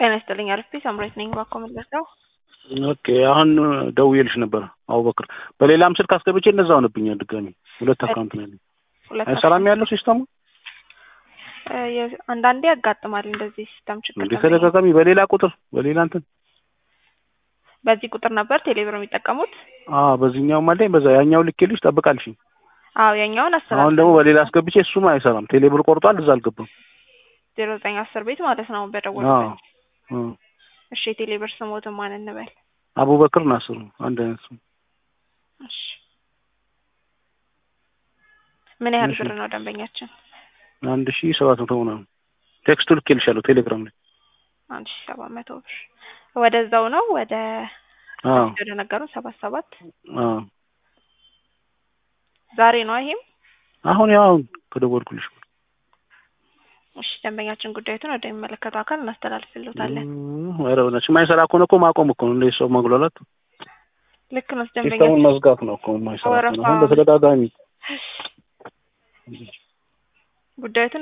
ጤና ይስጥልኝ አርፌ ሳምሬት ነኝ። ባኮ መለስ ነው። ኦኬ አሁን ደውዬልሽ ነበር አቡበክር። በሌላም ስልክ አስገብቼ እነዛ ሆነብኛል ድጋሚ ሁለት አካውንት ነው ያለኝ። ሁለት ሰላም ያለው ሲስተሙ እ የ- አንዳንዴ ያጋጥማል እንደዚህ ሲስተም ችግር እንደ ነው። ተደጋጋሚ በሌላ ቁጥር በሌላ እንትን በዚህ ቁጥር ነበር ቴሌብር የሚጠቀሙት። አ በዚህኛው አለኝ በዛ ያኛው ልኬልሽ ጠብቃልሽኝ። አዎ የኛውን አሰላም አሁን ደግሞ በሌላ አስገብቼ እሱም አይሰራም። ቴሌብር ቆርጧል፣ እዛ አልገባም። ዜሮ ዘጠኝ አስር ቤት ማለት ነው አዎ በደወልበት። አ እሺ የቴሌብር ስሞትን ማን እንበል? አቡበክር ናስር አንድ አይነት ስም። እሺ ምን ያህል እሺ። ብር ነው ደንበኛችን? አንድ ሺህ ሰባት መቶ ምናምን ቴክስቱ ልኬልሻለሁ ቴሌግራም ላይ። አንድ ሺ ሰባት መቶ ብር ወደዛው ነው ወደ አዎ ወደ ነገሩን ሰባት ሰባት አዎ ዛሬ ነው ይሄም። አሁን ያው ከደወልኩልሽ እሺ ደንበኛችን ጉዳዩትን ወደሚመለከተው አካል እናስተላልፍልዎታለን። ኧረ በእናትሽ የማይሰራ ከሆነ እኮ ማቆም እኮ ነው። እንደ ሰው ማጉላላት ልክ ነው ሲስተሙን ደንበኛችን መዝጋት ነው እኮ የማይሰራ ከሆነ ወረፋ- አሁን በተደጋጋሚ ጉዳዩትን